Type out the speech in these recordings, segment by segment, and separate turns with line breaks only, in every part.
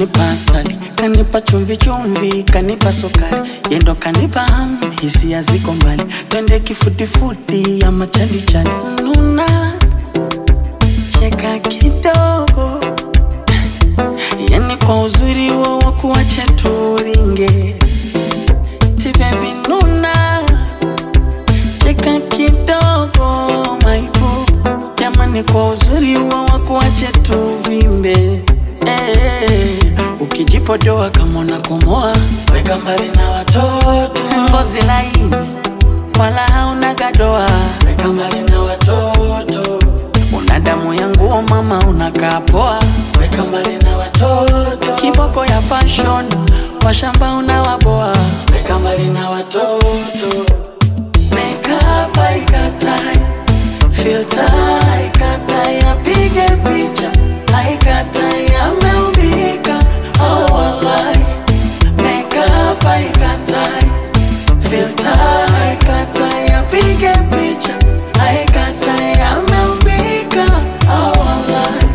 kanipa asali, kanipa chumvi chumvi, kanipa sukari, yendo kanipa hamu, hisia ziko mbali, twende kifudifudi ya machali chali, nuna cheka kidogo, yani kwa uzuri wo wakuache turinge, ti baby nuna cheka kidogo, maibu jamani, kwa uzuri wo wakuache tuvimbe eh, ukijipodoa kama unakomoa, weka mbali na watoto, ngozi laini wala hauna gadoa, weka mbali na watoto, una damu ya nguo mama, unakaa poa, weka mbali na watoto, kiboko ya fashion, washamba unawaboa, weka mbali na watoto, makeup haikatai, filter haikatai, apige picha haikatai, ameumbika oh wallahi, makeup haikatai filter haikatai, apige picha haikatai, ameumbika oh wallahi.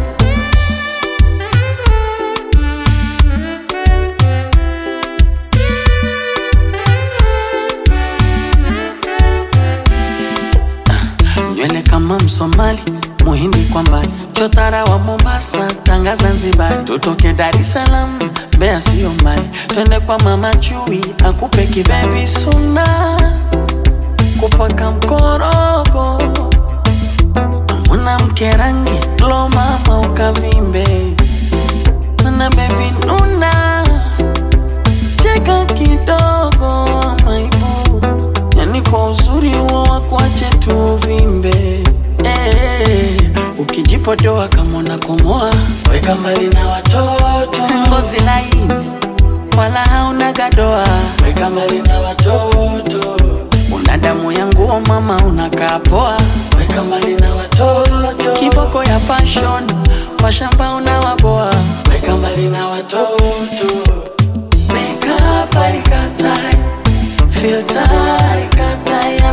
nywele kama Msomali, Muhindi kwa mbali, chotara wa Mombasa, Tanga Zanzibar, tutoke Dar es Salaam, Mbeya sio mbali, twende kwa mama Chui akupe kibebi suna, kupaka mkorogo, mwanamke rangi lo mama ukavimbe, na bebi nuna cheka kidogo maibu, yani kwa uzuri huo wakuache tuvimbe eh, ukijipodoa kama unakomoa, weka mbali na watoto, ngozi laini wala hauna gadoa, weka mbali na watoto, una damu ya nguo mama, unakaa poa, weka mbali na watoto, kiboko ya fashion, washamba unawaboa, weka mbali na watoto Makeup haikatai, filter haikatai,